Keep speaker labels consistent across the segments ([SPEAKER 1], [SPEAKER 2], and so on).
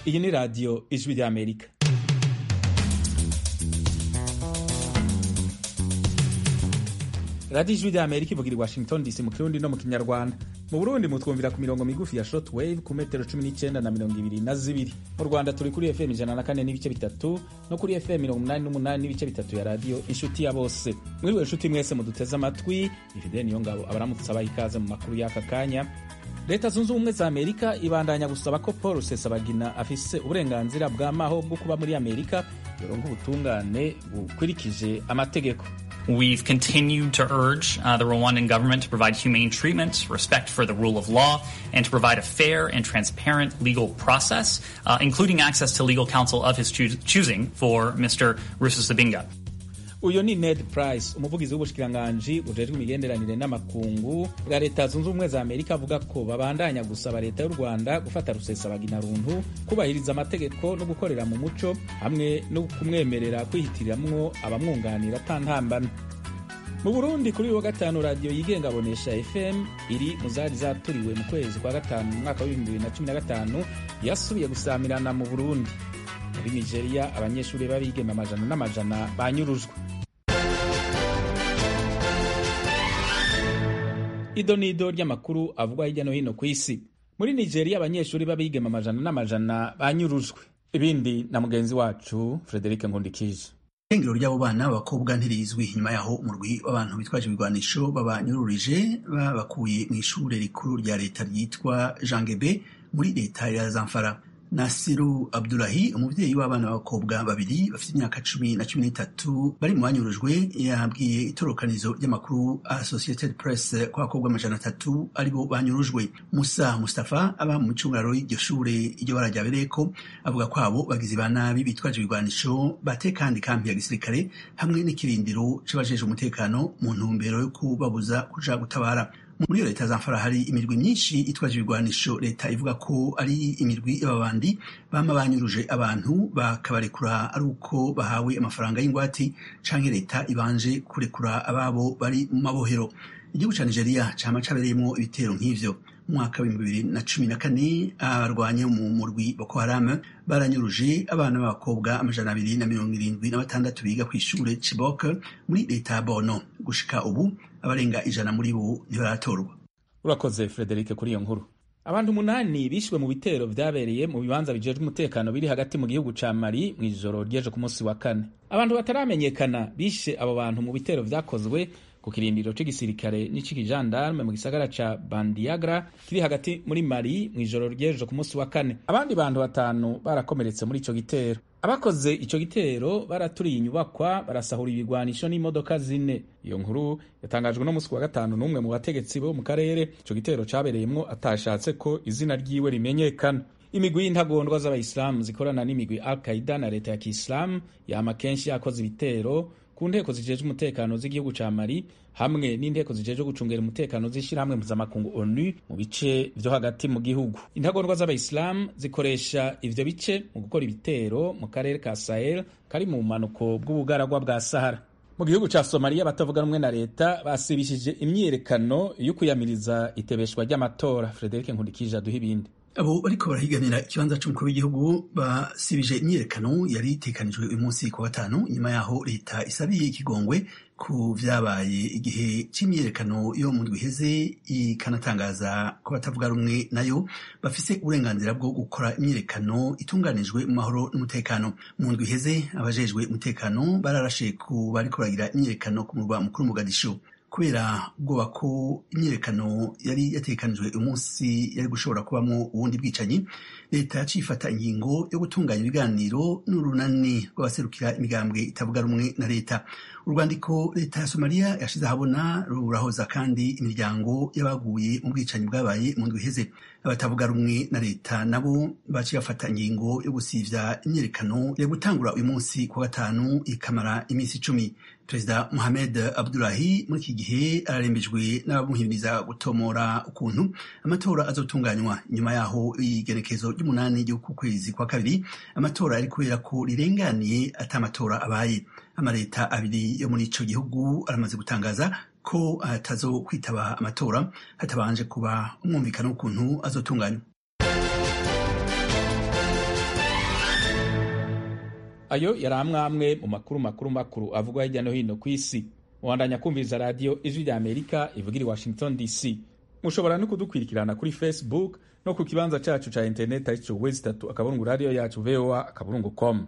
[SPEAKER 1] iyi ni radiyo ijwi ry'amerika radiyo ijwi ry'amerika ivugira i washington dc mu kirundi no mu kinyarwanda mu burundi mutwumvira ku mirongo migufi ya short wave ku metero cumi n'icyenda na mirongo ibiri na zibiri mu rwanda turi kuri fm ijana na kane n'ibice bitatu no kuri fm mirongo umunani n'umunani n'ibice bitatu ya radiyo inshuti ya bose mwiriwe inshuti mwese muduteze amatwi ifide niyo ngabo abaramutse abaha ikaze mu makuru y'aka kanya leta zunze ubumwe za amerika ibandanya gusaba ko paul rusesabagina afise uburenganzira bw'amaho bwo kuba muri amerika yoronka ubutungane bukurikije amategeko
[SPEAKER 2] We've continued to urge uh, the Rwandan government to provide humane treatment, respect for the rule of law, and to provide a fair and transparent legal process, uh, including access to legal counsel of his choo choosing for Mr. Rusesabagina.
[SPEAKER 1] uyu ni ned price umuvugizi w'ubushikiranganji bujejwe imigenderanire n'amakungu bwa leta zunze ubumwe za amerika avuga ko babandanya gusaba leta y'u rwanda gufata rusesabagina runtu kubahiriza amategeko no gukorera mu muco hamwe no kumwemerera kwihitiramwo abamwunganira atantambana mu burundi kuri uyu wa gatanu radiyo yigenga abonesha fm iri mu zari zaturiwe mu kwezi kwa gatanu mu mwaka w'ibihumbi bibiri na cumi na gatanu yasubiye gusamirana mu burundi muri nigeria abanyeshuri b'abigeme amajana n'amajana banyurujwe ido n'ido ry'amakuru avugwa hirya no hino ku isi muri nigeria abanyeshuri b'abigeme amajana n'amajana banyurujwe ibindi na mugenzi wacu frederic nkundikije
[SPEAKER 3] irengero ry'abo bana b'abakobwa ntirizwi nyuma yaho umurwi w'abantu bitwaje ibigwanisho babanyururije babakuye mu ishure rikuru rya leta ryitwa jangebe muri leta ya zamfara Nasiru Abdulahi umuvyeyi w'abana b'abakobwa babiri bafite imyaka cumi na cumi n'itatu bari mu banyurujwe yabwiye itorokanizo ry'amakuru Associated Press ko abakobwa amajana atatu aribo banyurujwe Musa Mustafa aba mu micungararo y'iryo shure iryo bara rya Bereko avuga ko abo bagizi ba nabi bitwaje ibigwanisho batekandi kampi ya gisirikare hamwe n'ikirindiro c'abajejwe umutekano mu ntumbero yo kubabuza kuja gutabara muri iyo leta zamfara hari imirwi myinshi itwaje ibigwanisho leta ivuga ko ari imirwi y'ababandi bama banyuruje abantu bakabarekura ari uko bahawe amafaranga y'ingwati canke leta ibanje kurekura ababo bari mu mabohero igihugu ca nigeria cama cabereyemwo ibitero nk'ivyo mu mwaka w'ibihumbi bibiri na cumi na kane abarwanya mu murwi boko haram baranyuruje abana b'abakobwa amajana abiri na mirongo irindwi na batandatu biga kw'ishure chibok muri leta ya bono gushika ubu abarenga ijana muri bo ntibaratorwa
[SPEAKER 1] urakoze frederic kuri iyo nkuru abantu umunani bishwe mu bitero vyabereye mu bibanza bijejwe umutekano biri hagati mu gihugu ca mali mw'ijoro ry'ejo ku munsi wa kane abantu bataramenyekana bishe abo bantu mu bitero vyakozwe ku kirindiro c'igisirikare n'ic'ikijandarme mu gisagara ca bandiagra kiri hagati muri mali mw'ijoro ry'ejo ku munsi wa kane abandi bantu batanu barakomeretse muri ico gitero abakoze ico gitero baraturiye inyubakwa barasahura ibigwanisho n'imodoka zine iyo nkuru yatangajwe no musi wa gatanu n'umwe mu bategetsi bo mu karere ico gitero cabereyemwo atashatse ko izina ryiwe rimenyekana imigwi y'intagondwa z'abayisilamu zikorana n'imigwi al qaida na leta ya kisilamu yama kenshi yakoze ibitero ku nteko zijejwe umutekano z'igihugu ca mali hamwe n'inteko zijejwe gucungera umutekano z'ishirahamwe mpuzamakungu onu mu bice vyo hagati mu gihugu intagondwa z'abayisilamu zikoresha ivyo bice mu gukora ibitero mu karere ka sahel kari mu bumanuko bw'ubugaragwa bwa sahara mu gihugu ca somaliya batavuga rumwe na leta basibishije imyiyerekano yo kuyamiriza itebeshwa ry'amatora frederic nkundikije aduha ibindi
[SPEAKER 3] abo bariko barahiganira ikibanza c'umukuru w'igihugu basibije imyiyerekano yari itekanijwe uyu munsi ku gatanu nyuma yaho leta isabiye ikigongwe ku vyabaye igihe c'imyiyerekano yo mu ndwi iheze ikanatangaza ko batavuga rumwe nayo bafise uburenganzira bwo gukora imyiyerekano itunganijwe mu mahoro n'umutekano mu ndwi iheze abajejwe umutekano bararashe ku bariko baragira imyiyerekano ku murwa mukuru Mogadishu kubera ubwoba ko imyiyerekano yari yatekanijwe umunsi yari gushobora kubamo ubundi bwicanyi leta yacifata ingingo yo gutunganya ibiganiro n'urunani rw'abaserukira imigambwe itavuga rumwe na leta urwandiko leta ya somaliya yashize ahabona rurahoza kandi imiryango y'abaguye mu bwicanyi bwabaye mu ndwi iheze abatavuga rumwe na leta nabo baciye bafata ingingo yo gusivya imyiyerekano yo gutangura uyu munsi ku gatanu ikamara iminsi icumi perezida mohamed abdulahi muri iki gihe ararembejwe n'abamuhimiriza gutomora ukuntu amatora azotunganywa nyuma yaho igenekezo ry'umunani ry'uku kwezi kwa kabiri amatora ari kubera ko rirenganiye ata amatora abaye amaleta abiri yo muri ico gihugu aramaze gutangaza ko atazo kwitaba amatora hatabanje kuba umwumvikano w'ukuntu azotunganywa
[SPEAKER 1] ayo yari amwamwe mu makuru makuru makuru avugwa hirya no hino ku isi mubandanya kumviriza radiyo ijwi rya amerika ivugira i washington dc mushobora no kudukwirikirana kuri facebook no ku kibanza cacu ca interineti arico wezi itatu akaburungu radiyo yacu voa akaburungu com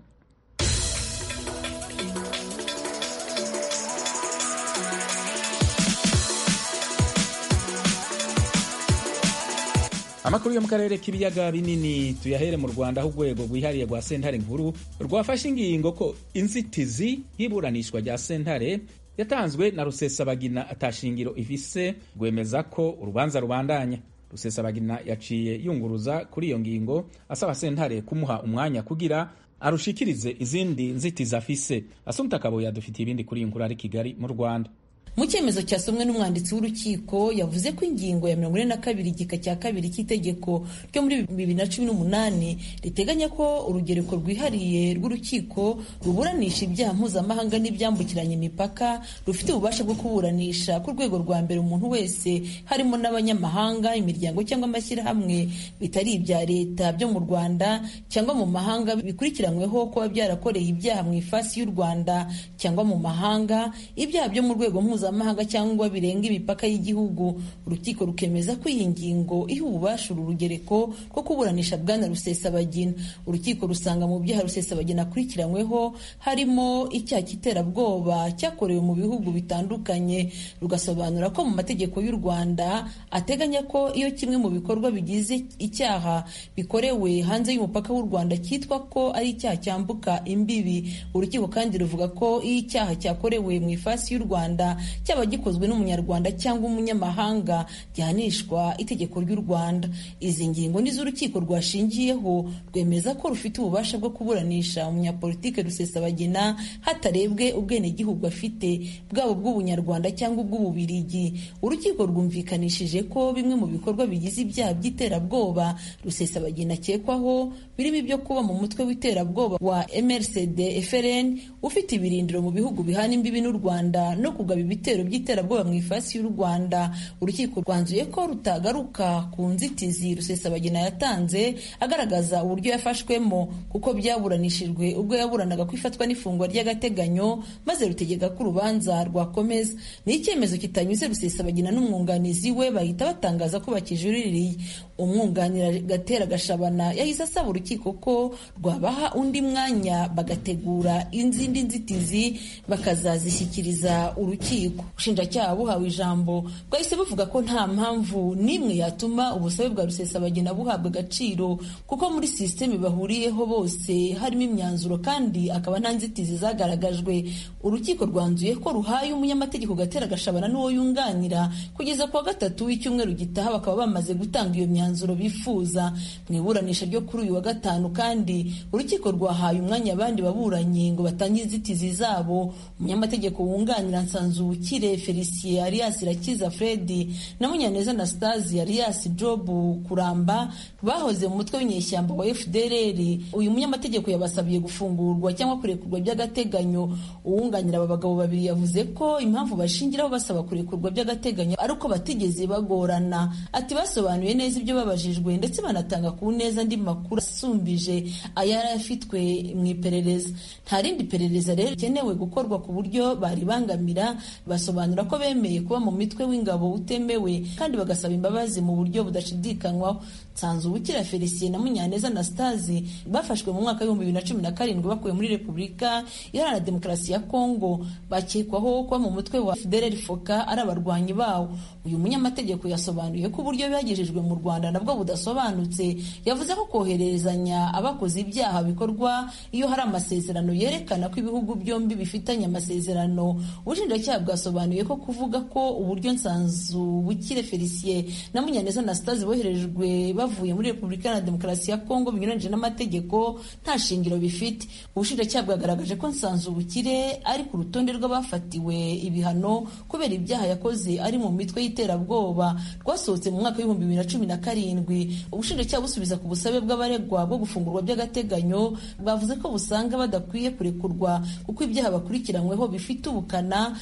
[SPEAKER 1] amakuru yo mu karere k'ibiyaga binini tuyahere mu rwanda aho urwego rwihariye rwa sentare nkuru rwafashe ingingo ko inzitizi y'iburanishwa rya sentare yatanzwe na rusesabagina atashingiro ifise rwemeza ko urubanza rubandanya rusesabagina yaciye yunguruza kuri iyo ngingo asaba sentare kumuha umwanya kugira arushikirize izindi nzitizi afise asumta kabo yadufitiye ibindi kuri iyi nkuru ari kigali mu rwanda
[SPEAKER 4] mu cyemezo cyasomwe n'umwanditsi w'urukiko yavuze ko ingingo ya mirongo ine na kabiri igika cya kabiri cy'itegeko ryo muri bibiri na cumi n'umunani riteganya ko urugereko rwihariye rw'urukiko ruburanisha ibyaha mpuzamahanga n'ibyambukiranya imipaka rufite ububasha bwo kuburanisha ku rwego rwa mbere umuntu wese harimo n'abanyamahanga imiryango cyangwa amashyirahamwe bitari ibya leta byo mu rwanda cyangwa mu mahanga bikurikiranyweho kuba byarakoreye ibyaha mu ifasi y'u rwanda cyangwa mu mahanga ibyaha byo mu rwego mpuzamahanga mpuzamahanga cyangwa birenga imipaka y'igihugu urukiko rukemeza ko iyi ngingo iha ububasha uru rugereko rwo kuburanisha bwana rusesabagina urukiko rusanga mu byaha rusesabagina akurikiranyweho harimo icyaha cy'iterabwoba cyakorewe mu bihugu bitandukanye rugasobanura ko mu mategeko y'u rwanda ateganya ko iyo kimwe mu bikorwa bigize icyaha bikorewe hanze y'umupaka w'u rwanda cyitwa ko ari icyaha cyambuka imbibi urukiko kandi ruvuga ko iyo icyaha cyakorewe mu ifasi y'u rwanda cyaba gikozwe n'umunyarwanda cyangwa umunyamahanga gihanishwa itegeko ry'u rwanda izi ngingo nizo urukiko rwashingiyeho rwemeza ko rufite ububasha bwo kuburanisha umunyapolitike rusesabagina hatarebwe ubwenegihugu afite bwaba ubw'ubunyarwanda cyangwa ubw'ububirigi urukiko rwumvikanishije ko bimwe mu bikorwa bigize ibyaha by'iterabwoba rusesabagina akekwaho birimo ibyo kuba mu mutwe w'iterabwoba wa mrcd frn ufite ibirindiro mu bihugu bihana imbibi n'u rwanda no kugaba ibitero by'iterabwoba mu ifasi y'u rwanda urukiko rwanzuye ko rutagaruka ku nzitizi rusesabagina yatanze agaragaza uburyo yafashwemo kuko byaburanishijwe ubwo yaburanaga ko ifatwa n'ifungwa ry'agateganyo maze rutegeka ko urubanza rwakomeza ni icyemezo kitanyuze rusesabagina n'umwunganizi we bahita batangaza ko bakijuririye umwunganira gatera gashabana yahise asaba urukiko ko rwabaha undi mwanya bagategura izindi nzitizi bakazazishyikiriza urukiko ubushinjacyaha buhawe ijambo bwahise buvuga ko nta mpamvu n'imwe yatuma ubusabe bwa rusesabagina buhabwa agaciro kuko muri sisiteme bahuriyeho bose harimo imyanzuro kandi akaba nta nzitizi zagaragajwe urukiko rwanzuye ko ruhaye umunyamategeko gatera gashabana n'uwo yunganira kugeza ku wa gatatu w'icyumweru gitaha bakaba bamaze gutanga iyo myanzuro bifuza mu iburanisha ryo kuri uyu wa gatanu kandi urukiko rwahaye umwanya abandi baburanyi ngo batange inzitizi zabo umunyamategeko wunganira nsanzubukire felicien alias irakiza fredi na munyaneza anastasi alias job kuramba bahoze mu mutwe w'inyeshyamba wa fdrr uyu munyamategeko yabasabiye gufungurwa cyangwa kurekurwa by'agateganyo uwunganira aba bagabo babiri yavuze ko impamvu bashingiraho basaba kurekurwa by'agateganyo ari uko batigeze bagorana ati basobanuye neza ibyo babajijwe ndetse banatanga ku neza andi makuru asumbije ayari afitwe mu iperereza nta rindi perereza rero rikenewe gukorwa ku buryo baribangamira basobanura ko bemeye kuba mu mitwe w'ingabo utemewe kandi bagasaba imbabazi mu buryo budashidikanywaho nsanzubukira felicien na munyaneza anastasi bafashwe mu mwaka w'ibihumbi bibiri na cumi na karindwi bakuwe muri repubulika iharanira demokarasi ya kongo bakekwaho kuba mu mutwe wa fdrr foka ari abarwanyi bawo uyu munyamategeko yasobanuye ko uburyo bagejejwe mu rwanda nabwo budasobanutse yavuze ko kohererezanya abakoze ibyaha bikorwa iyo hari amasezerano yerekana ko ibihugu byombi bifitanye amasezerano ubushinjacyaha bwasobanuye ko kuvuga ko uburyo nsanzubukire felicien na munyaneza anastase boherejwe bavuye muri repubulika na demokarasi ya kongo binyuranyije n'amategeko nta shingiro bifite ubushinjacyaha bwagaragaje ko nsanzubukire ari ku rutonde rw'abafatiwe ibihano kubera ibyaha yakoze ari mu mitwe y'iterabwoba rwasohotse mu mwaka w'ibihumbi bibiri na cumi na karindwi ubushinjacyaha busubiza ku busabe bw'abaregwa bwo gufungurwa by'agateganyo bwavuze ko busanga badakwiye kurekurwa kuko ibyaha bakurikiranyweho bifite ubukana kuko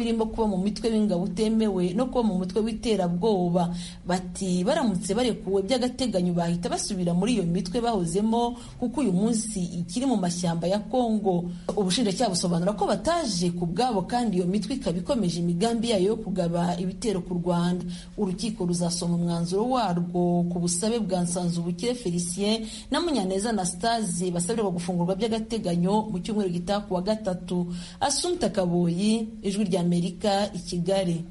[SPEAKER 4] birimo kuba mu mitwe w'ingabo utemewe no kuba mu mutwe w'iterabwoba bati baramutse barekuwe by'agateganyo bahita basubira muri iyo mitwe bahozemo kuko uyu munsi ikiri mu mashyamba ya kongo ubushinjacyaha busobanura ko bataje ku bwabo kandi iyo mitwe ikaba ikomeje imigambi yayo yo kugaba ibitero ku rwanda urukiko ruzasoma umwanzuro warwo ku busabe bwa nsanzubukire felicien na munyaneza anastase basabirwa gufungurwa by'agateganyo mu cyumweru gitaha ku wa gatatu asumta kaboyi ijwi ry'amerika i kigali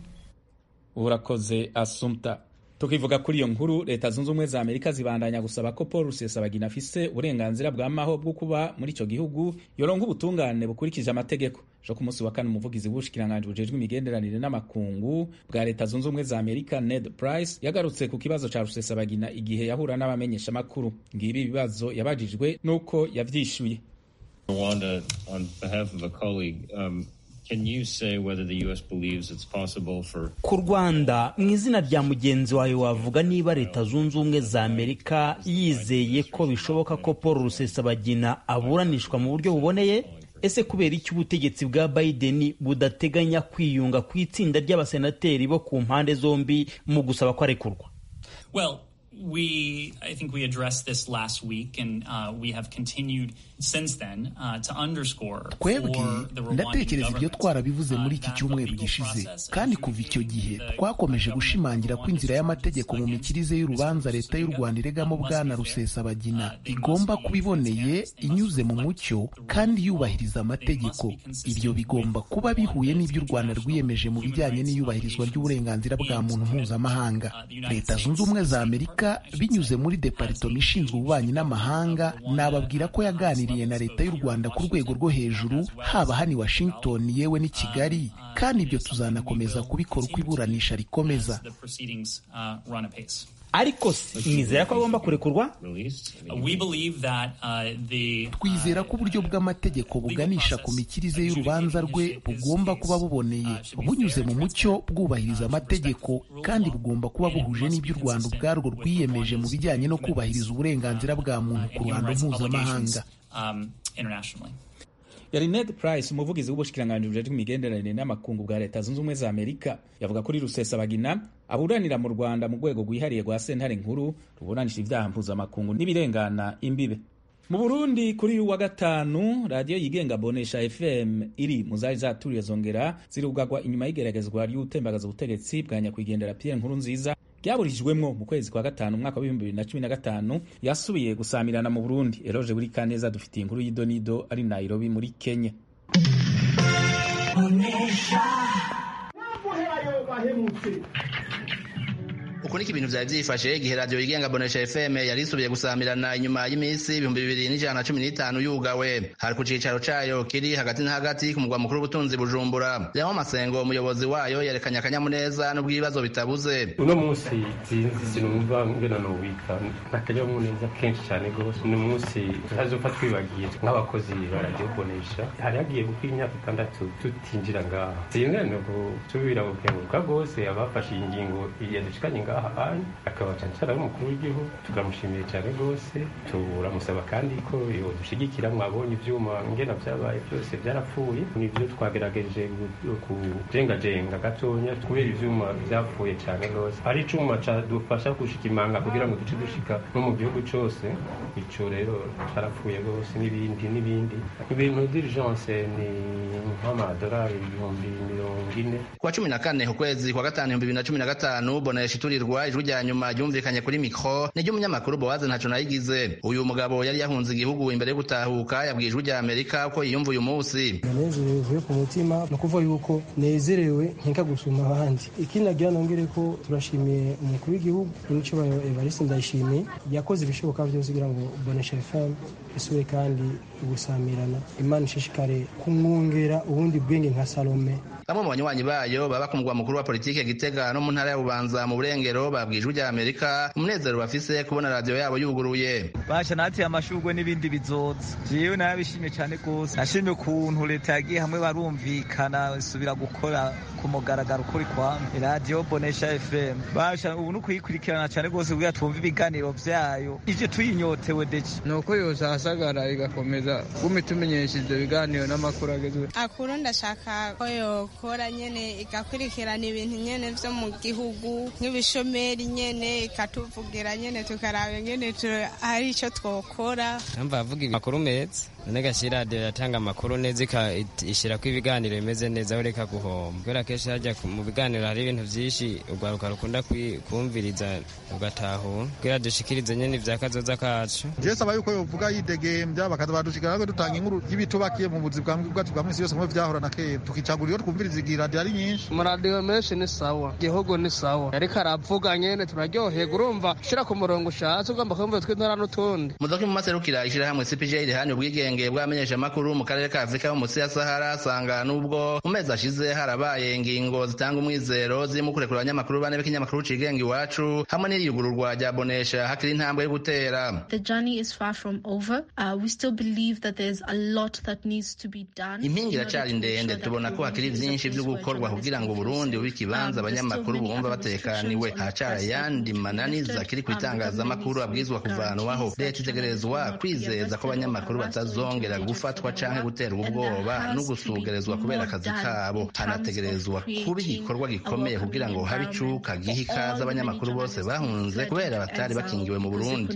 [SPEAKER 1] urakoze asumta tukivuga kuri iyo nkuru leta zunze ubumwe za amerika zibandanya gusaba ko paul rusesabagina afise uburenganzira bw'amaho bwo kuba muri icyo gihugu yoronka ubutungane bukurikije amategeko ejo ku munsi wa kane umuvugizi w'ubushikiranganji bujejwe imigenderanire n'amakungu bwa leta zunze ubumwe za amerika ned price yagarutse ku kibazo ca rusesabagina igihe yahura n'abamenyeshamakuru ngibi ibibazo yabajijwe n'uko yavyishuye
[SPEAKER 5] Rwanda, on behalf of a colleague, um, can you say whether the U.S. believes it's possible for
[SPEAKER 6] ku rwanda mu izina rya mugenzi wawe wavuga niba leta zunze ubumwe za amerika yizeye ko bishoboka ko paul rusesabagina aburanishwa mu buryo buboneye ese kubera iki ubutegetsi bwa biden budateganya kwiyunga ku itsinda ry'abasenateri bo ku mpande zombi mu gusaba ko arekurwa
[SPEAKER 2] Well, we I think we addressed this last week, and uh, we have continued since then uh, to underscore
[SPEAKER 7] twebwe
[SPEAKER 2] for the Rwandan
[SPEAKER 7] ndatekereza ibyo
[SPEAKER 2] government,
[SPEAKER 7] twarabivuze
[SPEAKER 2] uh,
[SPEAKER 7] muri iki
[SPEAKER 2] that the
[SPEAKER 7] cyumweru
[SPEAKER 2] legal
[SPEAKER 7] gishize
[SPEAKER 2] process
[SPEAKER 7] kandi
[SPEAKER 2] and
[SPEAKER 7] kuva icyo
[SPEAKER 2] the-
[SPEAKER 7] gihe
[SPEAKER 2] the
[SPEAKER 7] twakomeje
[SPEAKER 2] government
[SPEAKER 7] gushimangira
[SPEAKER 2] of
[SPEAKER 7] ko inzira
[SPEAKER 2] Rwanda
[SPEAKER 7] y'amategeko mu
[SPEAKER 2] against
[SPEAKER 7] mikirize y'urubanza
[SPEAKER 2] Mr.
[SPEAKER 7] leta y'u
[SPEAKER 2] Rusesabagina
[SPEAKER 7] rwanda iregamo
[SPEAKER 2] must
[SPEAKER 7] bwana
[SPEAKER 2] be fair.
[SPEAKER 7] rusesabagina
[SPEAKER 2] Uh, they
[SPEAKER 7] igomba
[SPEAKER 2] must be
[SPEAKER 7] kuba iboneye
[SPEAKER 2] transparent, they must
[SPEAKER 7] inyuze mu
[SPEAKER 2] reflect
[SPEAKER 7] mucyo
[SPEAKER 2] the rule
[SPEAKER 7] kandi
[SPEAKER 2] of
[SPEAKER 7] yubahiriza
[SPEAKER 2] law. They
[SPEAKER 7] amategeko
[SPEAKER 2] must be consistent
[SPEAKER 7] ibyo bigomba
[SPEAKER 2] with
[SPEAKER 7] kuba bihuye n'ibyo u rwanda
[SPEAKER 2] international
[SPEAKER 7] rwiyemeje mu
[SPEAKER 2] human
[SPEAKER 7] bijyanye
[SPEAKER 2] rights
[SPEAKER 7] n'iyubahirizwa
[SPEAKER 2] obligations
[SPEAKER 7] ry'uburenganzira bwa
[SPEAKER 2] and
[SPEAKER 7] muntu
[SPEAKER 2] commitments.
[SPEAKER 7] mpuzamahanga
[SPEAKER 2] Uh, the United
[SPEAKER 7] leta
[SPEAKER 2] States
[SPEAKER 7] zunze ubumwe za
[SPEAKER 2] State
[SPEAKER 7] amerika
[SPEAKER 2] Department, I should
[SPEAKER 7] binyuze
[SPEAKER 2] say,
[SPEAKER 7] muri
[SPEAKER 2] has
[SPEAKER 7] deparitomo ishinzwe ububanyi n'amahanga nababwira ko yaganiriye na leta y'u rwanda ku rwego rwo hejuru haba hano i washington yewe n'i kigali kandi ibyo tuzanakomeza kubikora uko iburanisha rikomeza
[SPEAKER 2] The proceedings uh, run apace.
[SPEAKER 6] ariko si mwizera ko agomba kurekurwa
[SPEAKER 5] released? I
[SPEAKER 2] Uh,
[SPEAKER 5] mean,
[SPEAKER 2] we believe that uh, the
[SPEAKER 7] twizera ko uburyo bw'amategeko buganisha ku mikirize y'urubanza rwe bugomba kuba buboneye bunyuze mu mucyo bwubahiriza amategeko kandi bugomba kuba buhuje n'ibyo u rwanda ubwarwo rwiyemeje mu bijyanye no kubahiriza uburenganzira bwa muntu ku ruhando mpuzamahanga
[SPEAKER 2] um, internationally.
[SPEAKER 1] yari ned price umuvugizi w'ubushikiranganji bujejwe imigenderanire n'amakungu bwa leta zunze ubumwe za amerika yavuga kuri rusesabagina aburanira mu rwanda mu rwego rwihariye rwa sentare nkuru ruburanisha ibyaha mpuzamakungu n'ibirengana imbibe mu burundi kuri uyu wa gatanu radiyo yigenga bonesha fm iri mu zari zaturiye zongera zirugagwa inyuma y'igeragezwa ry'utembagaza ubutegetsi bwa nyakwigendera pierre nkuru nziza ryaburijwemwo mu kwezi kwa gatanu umwaka w'ibihumbi bibiri na cumi na gatanu yasubiye gusamirana mu burundi eroje buri kaneza dufitiye inkuru y'idonido ari nairobi muri kenya
[SPEAKER 8] uku niko ibintu vyari vyifashe igihe radiyo yigenga bonesha fm yari isubiye gusamirana inyuma y'iminsi ibihumbi bibiri n'ijana na cumi n'itanu yugawe hari ku cicaro cayo kiri hagati na hagati ku mugwa mukuru w'ubutunzi bujumbura yamo masengo umuyobozi wayo yerekanye akanyamuneza n'ubw'ibibazo bitabuze
[SPEAKER 9] uno munsi sinzi sinumva ngena nowita akanyamuneza kenshi cyane rwose uno munsi tutazopfa twibagiye nk'abakozi bararyobonesha hari hagiye gukora imyaka itandatu tutinjira ngaha singana gusubira gukenguruka rwose abafashe iyi ngingo yadushikanye ngaha anye akaba cancara n'umukuru w'igihugu tukamushimiye cyane rwose turamusaba kandi ko yodushigikira mwabonye ivyuma ngena vyabaye byose byarapfuye nivyo twagerageje gu- kujengajenga gatonya kubera ivyuma vyapfuye cyane rwose ari icuma cadufasha gushika imanga kugira ngo duce dushika no mu gihugu cose ico rero carapfuye rwose n'ibindi n'ibindi ibintu d'urgence ni nk'amadolari ibihumbi mirongo ine
[SPEAKER 8] kuwa cumi na kane ukwezi kwa gatanu ibihumbi bibiri na cumi na gatanu bonesha iturirwa ijwi rya nyuma ryumvikanye kuri mikro n'iry'umunyamakuru bowaze ntaco nayigize uyu mugabo yari yahunze igihugu imbere yo gutahuka yabwiye ijwi rya amerika ko yiyumva uyu munsi
[SPEAKER 10] ndanezerewe vuye ku mutima ni ukuvuga yuko nezerewe nkeka gusumba abandi ikindi nagira nongere ko turashimiye umukuru w'igihugu n'icubahiro evariste ndayishimiye yakoze ibishoboka byose kugira ngo bonesha fm isure kandi gusamirana imana ishishikare kumwongera ubundi bwenge nka salome
[SPEAKER 8] bamwe mu banywanyi bayo baba ku mugwa mukuru wa politike gitega no mu ntara ya bubanza mu burengero babwiye ijwi rya amerika umunezero bafise kubona radiyo yabo yuguruye
[SPEAKER 11] basha nateye amashurwe n'ibindi bizoza jewe narabishimye cyane rwose nashimye ukuntu leta yagiye hamwe barumvikana isubira gukora ku mugaragaro ukuri kwamwe radiyo bonesha fm basha ubu ni ukuyikurikirana cyane rwose kugira twumve ibiganiro vyayo ivyo tuyinyotewe deci
[SPEAKER 12] ni uko yosasagara igakomeza guma itumenyesha ivyo biganiro n'amakuru agezweho
[SPEAKER 13] akuru ndashaka ko yokora nyene igakurikirana ibintu nyene vyo mu gihugu nk'ibishomeri nyene ikatuvugira nyene tukaraba nyene hari ico twokora
[SPEAKER 14] numva avuga amakuru meza none gashyi radiyo yatanga amakuru neza ishyirako ibiganiro bimeze neza ureka guhomba kubera kenshi hajya mu biganiro hari ibintu byinshi urwaruka rukunda kumviriza ugatahura kugira dushikirize nyine ibya kazoza kacu
[SPEAKER 15] jewe saba yuko yovuga yidegembya bakaza badushikira natwe dutanga inkuru y'ibitubakiye mu buzi bwacu bwa minsi yose nk'uko vyahora na kera tukicagura iyo twumviriza igihe radiyo ari nyinshi
[SPEAKER 12] amaradiyo menshi ni sawa igihugu ni sawa ariko aravuga nyene turaryoherwa urumva shira ku murongo ushatse ugomba kumva tw'intara n'utundi
[SPEAKER 8] mudoki mu maserukira ishirahamwe cpj rihani ubwigenge bw'amenyesha makuru mu karere ka afurika yo munsi ya sahara asanga n'ubwo mu mezi ashize harabaye ingingo zitanga umwizero zirimo kurekura abanyamakuru bane b'ikinyamakuru cigenga iwacu hamwe n'iriyugururwa rya bonesha hakiri intambwe yo gutera
[SPEAKER 16] The journey is far from over. Uh, we still believe that there's a lot that needs to be done.
[SPEAKER 8] impinga iracari ndende tubona ko hakiri vyinshi vyo gukorwa kugira ngo burundi bube ikibanza abanyamakuru bumva batekaniwe haracara ayandi mananiza akiri ku itangazamakuru abwirizwa kuvanwaho leta itegerezwa kwizeza ko abanyamakuru batazongera gufatwa canke guterwa ubwoba no gusugerezwa kubera akazi kabo hanategerezwa kuba igikorwa gikomeye kugira ngo habe icuka giha ikaze abanyamakuru bose bahunze kubera batari bakingiwe mu burundi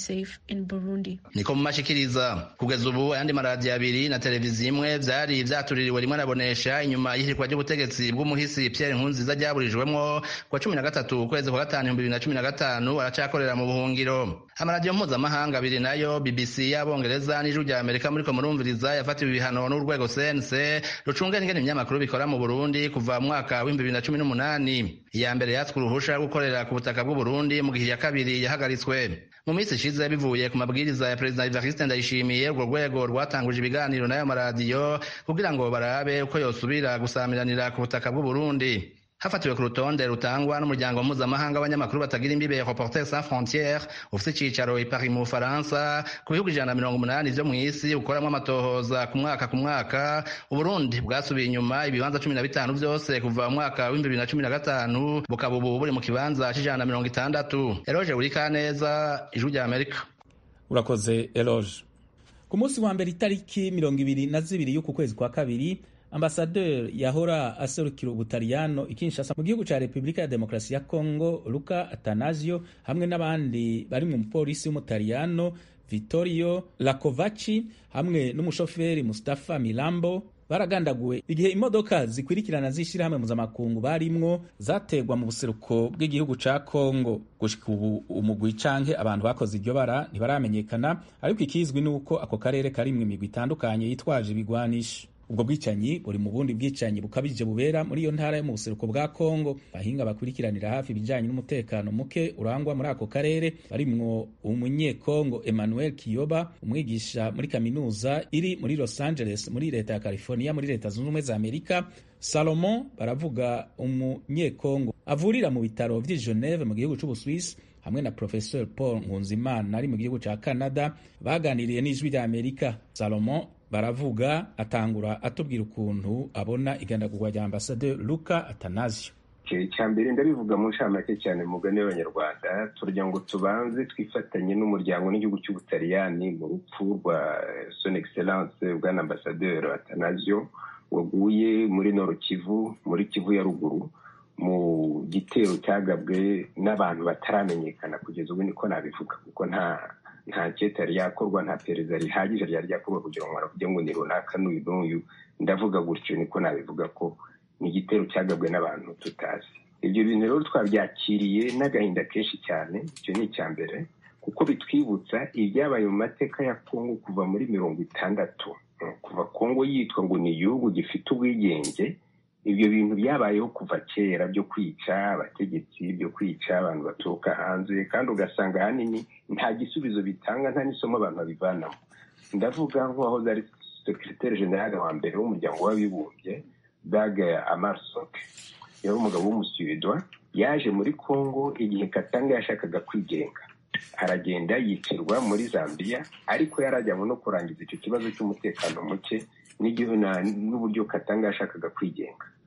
[SPEAKER 8] niko mu mashikiriza kugeza ubu ayandi maradiyo abiri na televiziyo imwe vyari vyatuririwe rimwe nabonesha inyuma y'ihirikwa ry'ubutegetsi bw'umuhisi pierre nkurunziza ryaburijwemwo kwa cumi na gatatu ukwezi kwa gatanu ibihumbi bibiri na cumi na gatanu aracakorera mu buhungiro amaradiyo mpuzamahanga abiri nayo bbc y'abongereza n'ijwi rya amerika muriko murumviriza yafatiwe ibihano n'urwego cnc rucungera ingene ibinyamakuru bikora mu burundi kuva mu mwaka w'ibihumbi bibiri na cumi n'umunani iya mbere yatswe uruhusha rwo gukorera ku butaka bw'uburundi mu gihe iya kabiri yahagaritswe mu minsi ishize bivuye ku mabwiriza ya perezida evariste ndayishimiye urwo rwego rwatanguje ibiganiro n'ayo maradiyo kugira ngo barabe uko yosubira gusamiranira ku butaka bw'uburundi hafatiwe ku rutonde rutangwa n'umuryango mpuzamahanga w'abanyamakuru batagira imbibe reporters sans frontières ufite icicaro i paris mu bufaransa ku bihugu ijana na mirongo umunani vyo mw'isi bukoramwo amatohoza ku mwaka ku mwaka uburundi bwasubiye inyuma ibibanza cumi na bitanu vyose kuva mu mwaka w'ibihumbi bibiri na cumi na gatanu bukaba ubu buri mu kibanza c'ijana na mirongo itandatu eroge burikaneza ijwi rya amerika
[SPEAKER 1] urakoze eloge ku munsi wa mbere itariki mirongo ibiri na zibiri y'uku kwezi kwa kabiri ambasaderi yahora aserukira ubutaliyano ikinshasa mu gihugu ca repubulika ya demokarasi ya congo luka atanasio hamwe n'abandi bari mu mupolisi w'umutaliyano vittorio lakovaci hamwe n'umushoferi mustafa milambo baragandaguwe igihe imodoka zikwirikirana z'ishyirahamwe mpuzamakungu barimwo zategwa mu buseruko bw'igihugu ca congo gushika ubu umugwi canke abantu bakoze iryo bara ntibaramenyekana ariko ikizwi ni uko ako karere karimwo imigwi itandukanye yitwaje ibigwanisho ubwo bwicanyi buri mu bundi bwicanyi bukabije bubera muri iyo ntara yo mu buseruko bwa kongo bahinga bakurikiranira hafi ibijanye n'umutekano muke urangwa muri ako karere barimwo umunyekongo emmanuel kiyoba umwigisha muri kaminuza iri muri los angeles muri leta ya california muri leta zunze ubumwe za amerika salomon baravuga umunyekongo avurira mu bitaro vy'i geneve mu gihugu c'ubuswisi hamwe na professeur paul nkunzimana ari mu gihugu ca canada baganiriye n'ijwi rya amerika salomon baravuga atangura atubwira ukuntu abona igandagurwa rya ambasaderi luka atanasio
[SPEAKER 17] icya mbere ndabivuga mu nshamake cyane mu mugani w'abanyarwanda turagira ngo tubanze twifatanye n'umuryango n'igihugu cy'ubutaliyani mu rupfu rwa son excellence bwana ambasaderi atanasio waguye muri noro kivu muri kivu ya ruguru mu gitero cyagabwe n'abantu bataramenyekana kugeza ubu niko nabivuga kuko nta nta keta yari yakorwa nta perezida rihagije ryari ryakorwa kugira ngo baravuge ngo ni runaka n'uyu n'uyu ndavuga gutyo niko nabivuga ko ni igitero cyagabwe n'abantu tutazi ibyo bintu rero twabyakiriye n'agahinda kenshi cyane icyo ni icya mbere kuko bitwibutsa ibyabaye mu mateka ya kongo kuva muri mirongo itandatu kuva kongo yitwa ngo ni igihugu gifite ubwigenge ibyo bintu byabayeho kuva kera byo kwica abategetsi byo kwica abantu baturuka hanze kandi ugasanga ahanini nta gisubizo bitanga nta n'isomo abantu babivanamo ndavuga nk'uwahoze ari sekiroteri generale wa mbere w'umuryango w'abibumbye daga amarsok yari umugabo w'umusuwedwa yaje muri congo igihe katanga yashakaga kwigenga aragenda yicirwa muri zambia ariko yarajyanywe no kurangiza icyo kibazo cy'umutekano muke n'uburyo katanga yashakaga kwigenga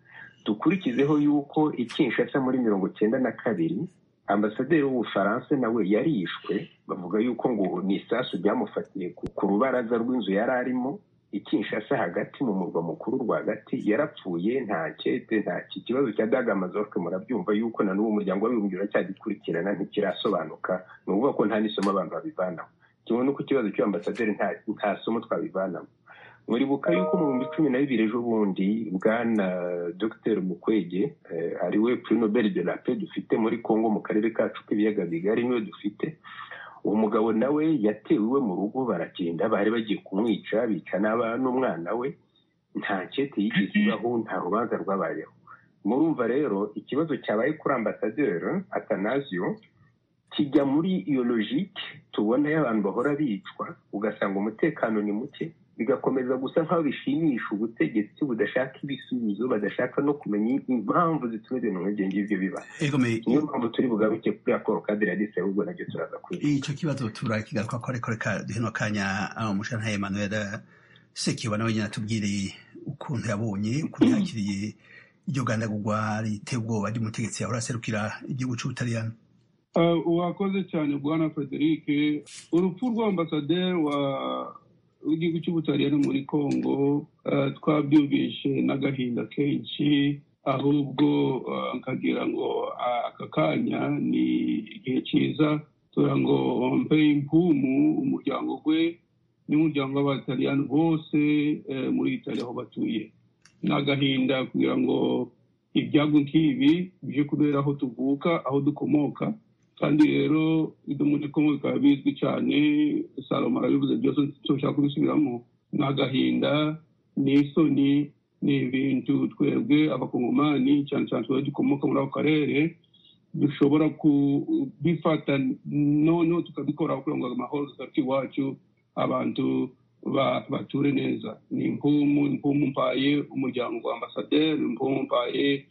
[SPEAKER 17] dukurikizeho yuko ikinshasa muri mirongo cyenda na kabiri ambasaderi w'ubufaransa nawe yarishwe bavuga yuko ngo ni isasu ryamufatiye ku rubaraza rw'inzu yari arimo ikinshasa hagati mu murwa mukuru rwagati yarapfuye nta kete nta kibazo cya dagamazoke murabyumva yuko na n'ubu umuryango w'abibumbye uracyagikurikirana ntikirasobanuka ni ukuvuga ko nta n'isomo abantu babivanaho kimwe n'uko ikibazo cy'ambasaderi nta somo twabivanamo muribuka yuko mu bihumbi cumi na bibiri ejo bundi bwana dr mukwege ari we prix nobel de la paix dufite muri congo mu karere kacu k'ibiyaga bigari niwe dufite uwo mugabo nawe yatewe iwe mu rugo baragenda bari bagiye kumwica bica n'umwana we nta kete yigeze ibaho nta rubanza rwabayeho murumva rero ikibazo cyabaye kuri ambasaderi atanazio kijya muri iyo logike tubona y'abantu bahora bicwa ugasanga umutekano ni muke bigakomeza gusa nk'aho bishimisha ubutegetsi budashaka ibisubizo badashaka no kumenya impamvu zituma ibintu nk'ibyo ngibyo biba niyo mpamvu turi bugaruke kuri akoro kadire yadise ahubwo nabyo turaza kuri
[SPEAKER 3] icyo kibazo turakigaruka ko ariko reka duhino kanya umushana Emmanuel sekiba nawe nyine atubwire ukuntu yabonye ukuntu yakiriye iryo gandagurwa riteye ubwoba ry'umutegetsi yahora aserukira igihugu cy'ubutaliyani
[SPEAKER 18] wakoze cyane bwana frederic urupfu rw'ambasaderi wa w'igihugu cy'ubutaliyani muri congo twabyumvishe n'agahinda kenshi ahubwo nkagira ngo aka kanya ni igihe cyiza tura ngo mpe impumu umuryango we n'umuryango w'abataliyani bose muri itali aho batuye ni agahinda kugira ngo ibyago nk'ibi bije kubera aho tuvuka aho dukomoka kandi rero ibyo muri kongo bikaba bizwi cyane salomo arabivuze byose tushaka kubisubiramo ni agahinda ni isoni ni ibintu twebwe abakongomani cyane cyane twebwe dukomoka muri ako karere dushobora kubifata noneho tukabikora kugira ngo amahoro gafite iwacu abantu bature neza ni impumu impumu mpaye umuryango wa ambasaderi impumu mpaye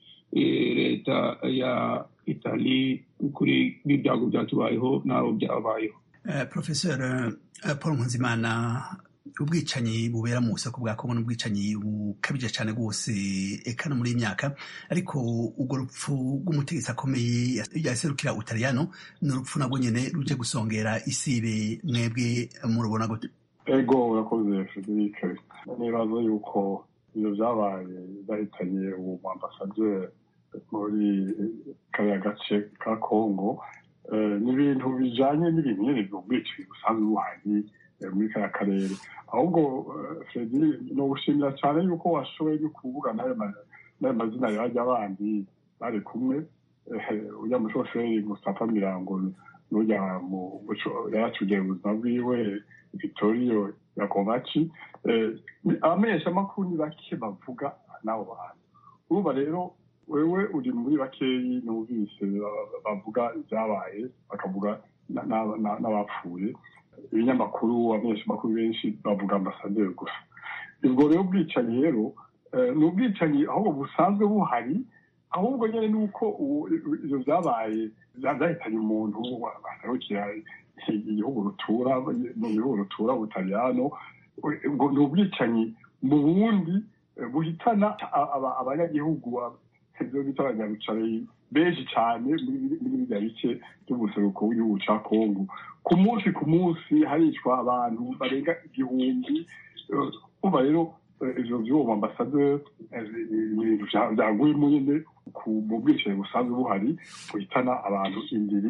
[SPEAKER 18] leta ya itali kuri ibyago byatubayeho n'abo byabayeho
[SPEAKER 3] profesor paul nkunzimana ubwicanyi bubera mu busako bwa kongo n'ubwicanyi bukabije cyane rwose eka no muri iyi myaka ariko urwo rupfu rw'umutegetsi akomeye yaserukira utaliyano ni urupfu nabwo nyine ruje gusongera isibe mwebwe murubona gute
[SPEAKER 19] ego urakoze frederic nibaza yuko ibyo byabaye byahitanye uwo mu ambasaderi muri kariya gace ka kongo ni ibintu bijyanye n'ibintu nyine by'ubwicanyi busanzwe buhari muri kariya karere ahubwo fredi ni ugushimira cyane yuko washoboye no kuvuga n'ayo mazina yajya abandi bari kumwe ujya mushoferi mustafa mirango n'ujya mu yaracugeye ubuzima bwiwe vitoriyo yakomaci abamenyeshamakuru ni bake bavuga n'abo bantu urumva rero wewe uri muri bakeyi numvise bavuga ibyabaye bakavuga n'abapfuye ibinyamakuru abamenyeshamakuru benshi bavuga ambasaderi gusa ubwo rero ubwicanyi rero ni ubwicanyi ahubwo busanzwe buhari ahubwo nyine ni uko ibyo byabaye byahitanye umuntu wasarukira igihugu rutura mu bihugu rutura butaliyano ni ubwicanyi mu bundi buhitana abanyagihugu ibyo bita abanyarucare benshi cyane muri biriya bice by'ubuseruko w'igihugu cya kongo ku munsi ku munsi haricwa abantu barenga igihumbi uba rero ivyo vy'uwo ambasaderi ibintu vyaguyemo nyene mu bwicanyi busanzwe buhari buhitana abantu indiri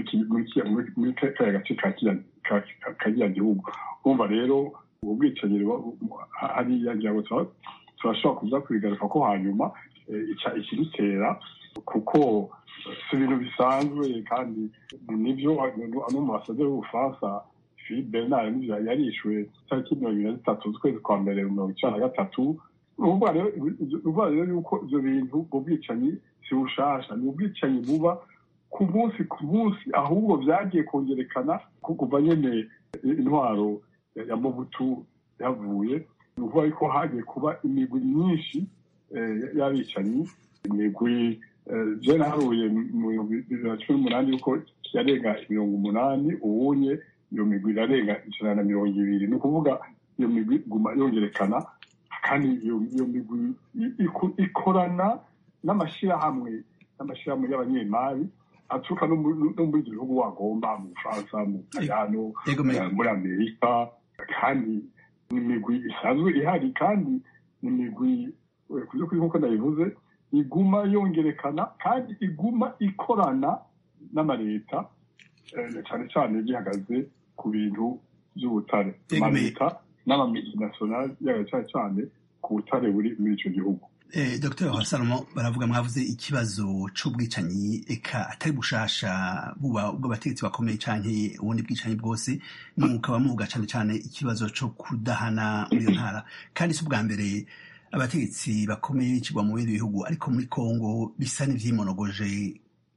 [SPEAKER 19] muri kariya gace ka kiriya gihugu urumva rero ubu bwicanyi hariya ngira ngo turashobora kuza kubigaruka ko hanyuma ikidutera kuko si ibintu bisanzwe kandi nibyo no mu basaderi b'ubufaransa philippe bernard nivyo yarishwe tariki mirongo ibiri na zitatu z'ukwezi kwa mbere mirongo icenda na gatatu uvuga rero yuko ivyo bintu ubwo bwicanyi si bushasha ni ubwicanyi buba ku munsi ku munsi ahubwo vyagiye kongerekana kuva nyene intwaro ya mobutu yavuye ni ukuvuga yuko hagiye kuba imigwi myinshi y'abicanyi imigwi je naharuye mu bibiri na cumi n'umunani yuko yarenga mirongo umunani ubunye iyo migwi irarenga ijana na mirongo ibiri ni ukuvuga iyo migwi iguma yongerekana kandi iyo migwi ikorana n'amashyirahamwe n'amashyirahamwe y'abanyemari aturuka no muri ibyo bihugu wagomba mu bufaransa mu butaliyano muri amerika kandi ni imigwi isanzwe ihari kandi ni imigwi ku by'ukuri nk'uko nabivuze iguma yongerekana kandi iguma ikorana n'amaleta cyane cyane gihagaze ku bintu by'ubutare amaleta n'amamultinationale yaga cyane cyane ku butare buri muri icyo gihugu
[SPEAKER 3] dr hasalomo baravuga mwavuze ikibazo c'ubwicanyi eka atari bushasha buba ubw'abategetsi bakomeye canke ubundi bwicanyi bwose mukaba muvuga cane cane ikibazo co kudahana muri iyo ntara kandi si ubwa mbere abategetsi bakomeye bicirwa mu bindi bihugu ariko muri kongo bisa n'ivyimonogoje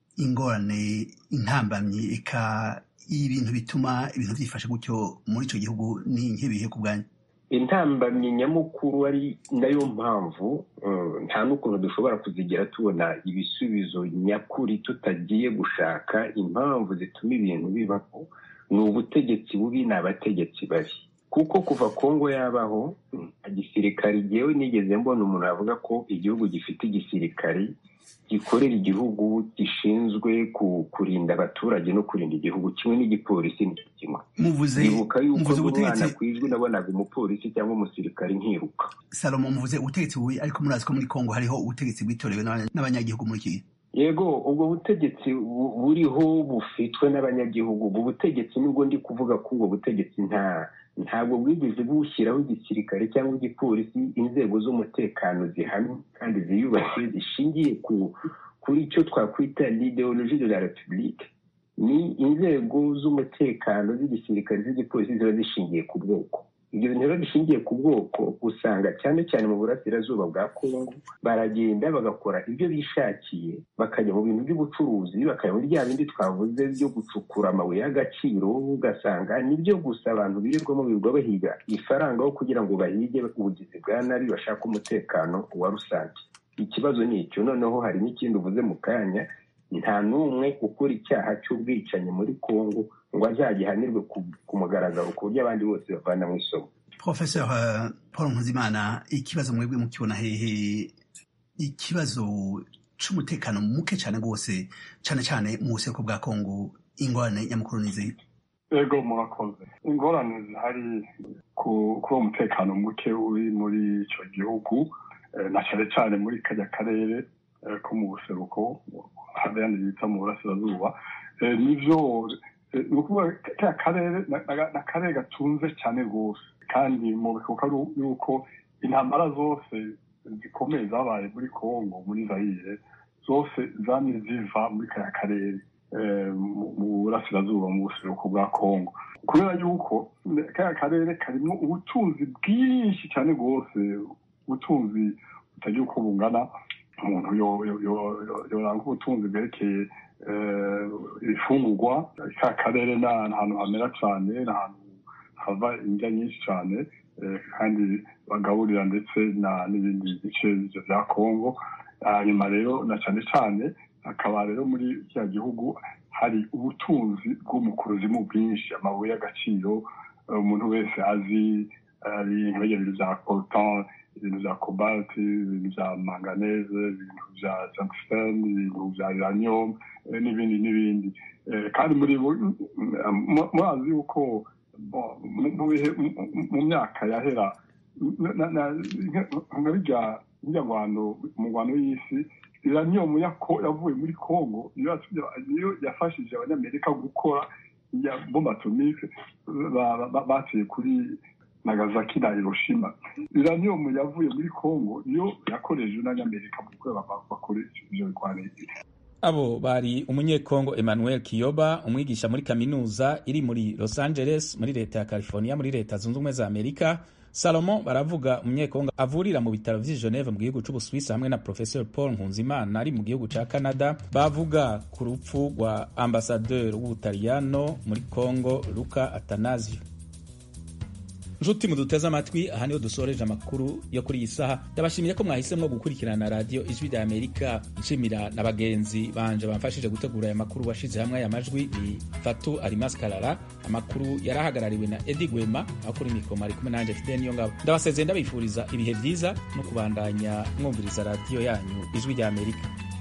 [SPEAKER 3] ingorane intambamyi eka ibintu bituma ibintu vyifashe gutyo muri ico gihugu ni nk'ibihe ku bwanyu
[SPEAKER 17] intambamyi nyamukuru ari nayo mpamvu nta n'ukuntu dushobora kuzigera tubona ibisubizo nyakuri tutagiye gushaka impamvu zituma ibintu bibaho ni ubutegetsi bubi ni abategetsi babi kuko kuva kongo yabaho igisirikare igihewe nigeze mbona umuntu avuga ko igihugu gifite igisirikare gikorera igihugu gishinzwe kurinda abaturage no kurinda igihugu kimwe n'igipolisi ni kimwe nibuka yuko umwana ku ijwi nabonaga umupolisi cyangwa umusirikare nkiruka
[SPEAKER 3] salomo muvuze ubutegetsi bubi ariko murazi ko muri kongo hariho ubutegetsi bwitorewe n'abanyagihugu muri iki
[SPEAKER 17] yego ubwo butegetsi buriho bufitwe n'abanyagihugu ubwo butegetsi nibwo ndi kuvuga ko ubwo butegetsi nta ntabwo bwigeze bushyiraho igisirikare cyangwa igipolisi inzego z'umutekano zihamye kandi ziyubashye zishingiye kuri icyo twakwita l'idéologie de la république ni inzego z'umutekano z'igisirikare z'igipolisi ziba zishingiye ku bwoko ibyo bintu rero bishingiye ku bwoko usanga cyane cyane mu burasirazuba bwa kongo baragenda bagakora ibyo bishakiye bakajya mu bintu by'ubucuruzi bakajya muri bya bindi twavuze byo gucukura amabuye y'agaciro ugasanga nibyo gusa abantu birirwamo birirwa bahiga ifaranga aho kugira ngo bahige ubugizi bwa nabi bashaka umutekano wa rusange ikibazo ni icyo noneho hari n'ikindi uvuze mu kanya nta n'umwe ukora icyaha cy'ubwicanyi muri kongo ngo azagihanirwe ku mugaragaro ku buryo abandi bose bavana mu isomo
[SPEAKER 3] professeur paul nkuzimana ikibazo mwebwe mukibona hehe ikibazo c'umutekano muke cyane rwose cyane cyane mu buseruko bwa kongo ingorane nyamukuru n'izihe
[SPEAKER 19] ego murakoze ingorane zihari ku uwo mutekano muke uri muri icyo gihugu na cyane cyane muri kajya karere ko mu buseruko ahandi bita mu burasirazuba nibyo ni ukuvuga ka karere ni akarere gatunze cyane rwose kandi mu bikuka yuko intambara zose zikomeye zabaye muri congo muri zayire zose zamye ziva muri kaya karere mu burasirazuba mu buseruko bwa congo kubera yuko kaya karere karimo ubutunzi bwinshi cyane rwose ubutunzi butagira uko bungana umuntu yoranga ubutunzi bwerekeye ibifungurwa ka karere ni ahantu hamera cyane ni ahantu hava indya nyinshi cyane kandi bagaburira ndetse n'ibindi bice bya kongo hanyuma rero na cyane cyane hakaba rero muri kiriya gihugu hari ubutunzi bw'umukuruzimu bwinshi amabuye y'agaciro umuntu wese azi ari nk'ibyo bya coltan ibintu bya cobalt ibintu bya manganese ibintu bya tungsten ibintu bya uranium n'ibindi n'ibindi kandi muri murazi yuko mu myaka yahera nka bijya ngwano mu ngwano y'isi uranium yavuye muri congo niyo yafashije abanyamerika gukora bombe atomike bateye kuri nagasaki na hiroshima uranium yavuye muri congo niyo yakoreje n'abanyamerika mu gukora bakore ibyo bigwaniro
[SPEAKER 1] abo bari umunyekongo emmanuel kiyoba umwigisha muri kaminuza iri muri los angeles muri leta ya california muri leta zunze ubumwe za amerika salomo baravuga umunyekongo avurira mu bitaro vy'i geneve mu gihugu c'ubuswisi hamwe na professeur paul nkunzimana ari mu gihugu ca canada bavuga ku rupfu rwa ambasaderi w'ubutaliyano muri congo luka atanasio nshuti muduteze amatwi aha niho dusoreje amakuru yo kuri iyi saha ndabashimiye ko mwahisemwo gukurikirana radiyo ijwi rya amerika nshimira na bagenzi banje bamfashije gutegura aya makuru washize hamwe aya majwi ni fatu arimas karara amakuru yari ahagarariwe na edi gwema aho kuri mikoro ari kumwe nanjye fide niyo ngabo ndabasezeye ndabifuriza ibihe byiza no kubandanya mwumviriza radiyo yanyu ijwi rya amerika